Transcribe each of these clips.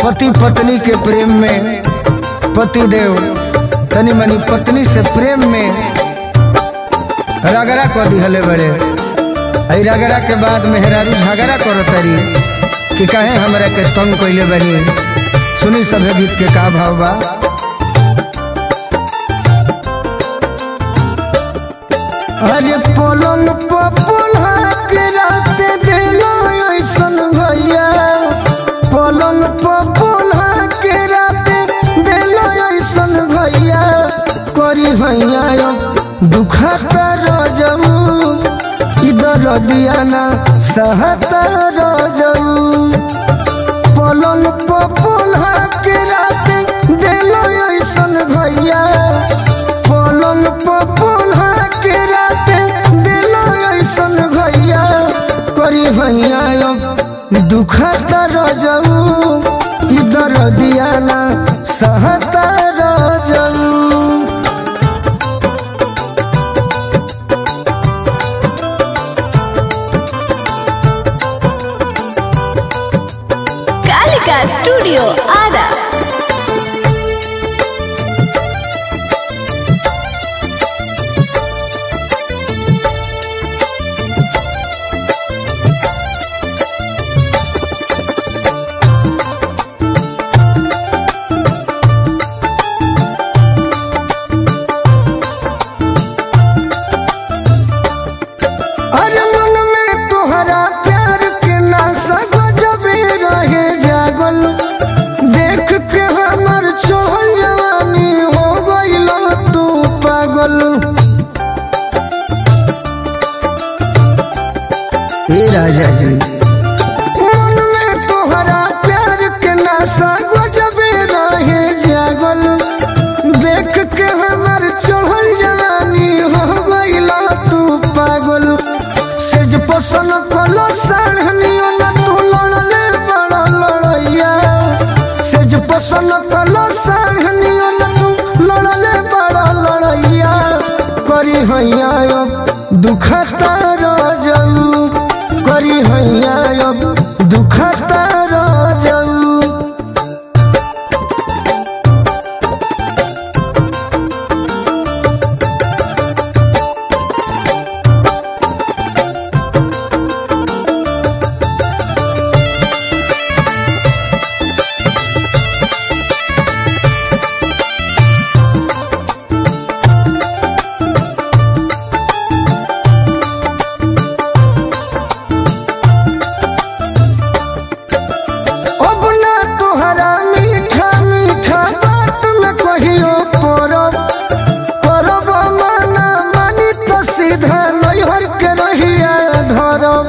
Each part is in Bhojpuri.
पति पत्नी के प्रेम में पति देव तनी मनी पत्नी से प्रेम में रगड़ा कर दिहले बड़े आई रगड़ा के बाद मेहरारू झगड़ा करो तरी कि कहे हमरा के तंग कैले बनी सुनी सभे गीत के का भाव बा अरे पलंग पपुल्हा के रात दिलो ऐसन भैया पलंग पपुल्हा के रात दिलो ऐसन भैया करी भैया दुखता रजऊ इधर दियाना सहता रजऊ पलंग पपुल्हा के रात दिलो ऐसन भैया पलंग पपुल्हा के रात दिलो ऐसन भैया करी भैया दुखता रजऊ इधर दियाना सहता रजऊ कालिका स्टूडियो आरा अरे मन में तोहरा प्यार के नाशा गजबे रहे जागल देख के हमर छोल जवानी हो गइल तू पागल ए राजा जी मन में तोहरा प्यार के नाशा गजबे रहे जागल देख के हमर चढ़ल जवानी हो गइल तू पागल सेज पसन कलो साढ़नियो न तू लड़ले बड़ा लड़ैया सेज पसन कलो साढ़नियो न तू लड़ले बड़ा लड़ैया करी हैया अब दुखता रजऊ करी हैया अब दुखता रजऊ अब ना तोहरा मीठा मीठा बात में कहियो परब करब माना मानी तो सीधा नैहर के रहिया धरब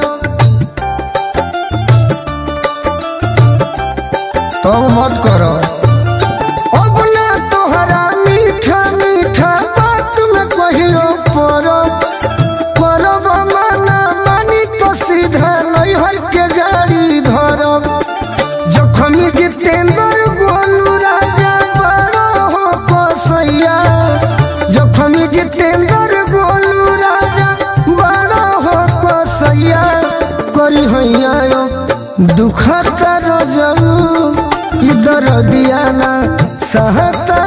तब मत करो अब ना तोहरा मीठा मीठा बात में कहियो परब करब माना मानी तो सीधा नैहर के गाड़ी धरब जखमी जितेंद्र गोलू राजा बड़ो हो कसैया जखमी जितेंद्र गोलू राजा बड़ो हो कसैया करी हैया दुखता रजऊ इधर दियाना सहता